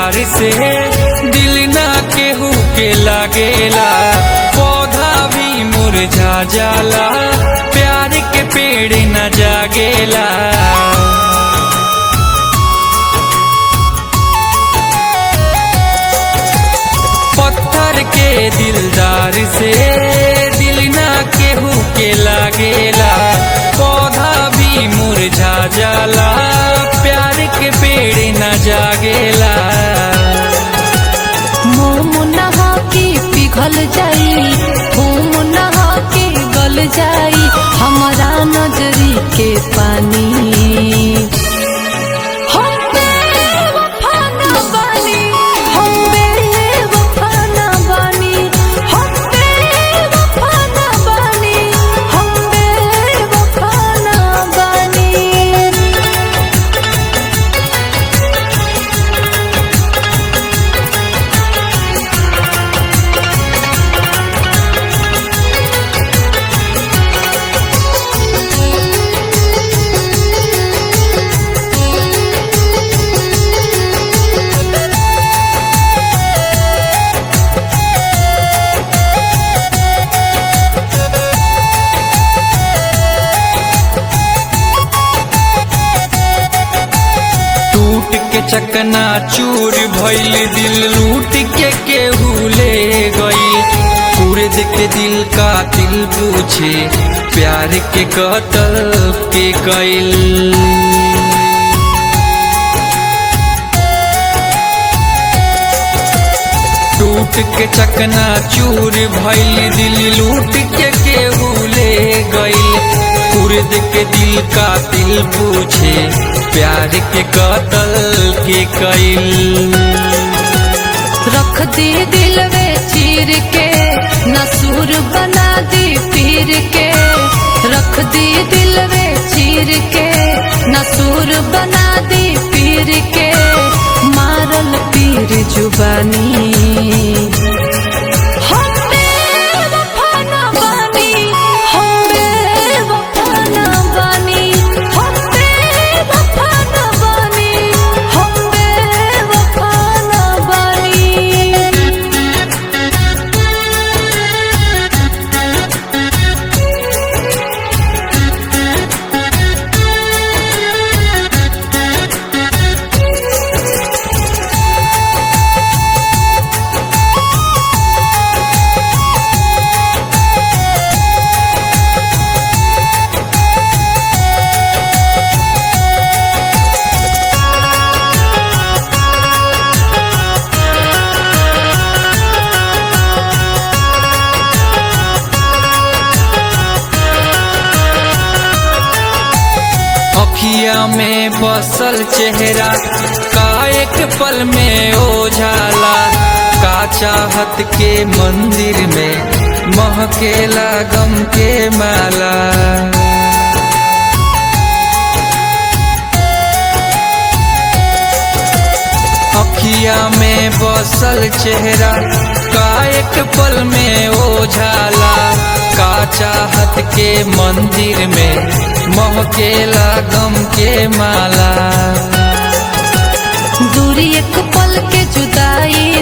दिलदार से दिल ना केहू के लागेला पौधा भी मुरझा जाला प्यार के पेड़ न जागेला पत्थर के दिलदार से दिल ना केहू के लागेला पौधा भी मुरझा जाला प्यार के पेड़ न जागेला मोम नहा के पिघल जाई घूम नहा के गल जाई हमारा नजरी के पानी हम बेवफा ना बानी, हम बेवफा ना बानी, हम बेवफा ना बानी, हम बेवफा ना बानी। टूट के चकना चूर भइल दिल लूट के केहू ले गई पूरे के दिल का दिल पूछे प्यार के कतल के कैल टूट के चकना चूर भइल दिल लूट के केहू ले गई कुर्द के दिल का दिल पूछे प्यार के कतल के कैल रख दी दिल वे चीर के नसूर बना दी पीर के रख दी दिल वे चीर के नसूर बना दी पीर के मारल पीर जुबानी हम बेवफा ना बानी, हम बेवफा ना बानी, हम बेवफा ना बानी, हम बेवफा ना बानी। अखिया में बसल चेहरा का एक पल में ओझाला का चाहत के मंदिर में महकेला गम के माला अखिया में बसल चेहरा का एक पल में ओझाला का चाहत के मंदिर में महकेला गम के माला दूरी एक पल के जुदाई